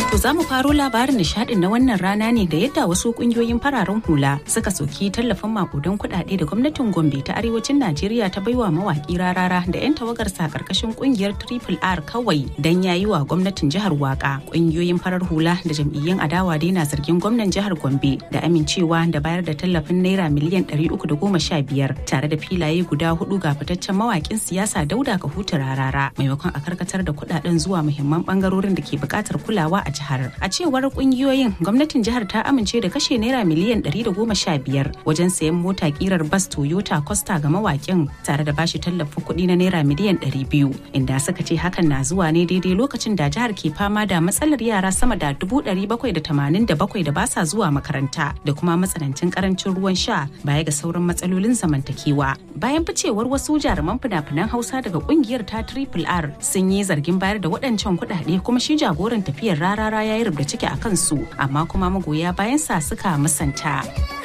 To za mu faro labarin nishadin na wannan rana ne da yadda wasu kungiyoyin fararen hula suka soki tallafin makudan kuɗaɗe da gwamnatin Gombe ta arewacin Najeriya ta baiwa mawaki rarara da 'yan tawagarsa karkashin kungiyar Triple R kawai dan yayi wa gwamnatin jihar waka. Kungiyoyin farar hula da jam'iyyun adawa dai na zargin gwamnan jihar Gombe da amincewa da bayar da tallafin naira miliyan 315 tare da filaye guda hudu ga fitaccen mawakin siyasa Dauda Kahutu rarara maimakon a karkatar da kuɗaɗen zuwa muhimman bangarorin da ke buƙatar kulawa a jihar. A cewar kungiyoyin gwamnatin jihar ta amince da kashe naira miliyan 115 wajen sayan mota kirar bas Toyota Costa ga mawakin tare da bashi tallafin kuɗi na naira miliyan 200 inda suka ce hakan na zuwa ne daidai lokacin da jihar ke fama da matsalar yara sama da 787 da ba sa zuwa makaranta da kuma matsanancin karancin ruwan sha baya ga sauran matsalolin zamantakewa. Bayan ficewar wasu jaruman fina-finan Hausa daga kungiyar ta Triple R sun yi zargin bayar da waɗancan kuɗaɗe kuma shi jagoran tafiyar rarara ya yi rubda ciki a kansu amma kuma magoya bayan sa suka musanta.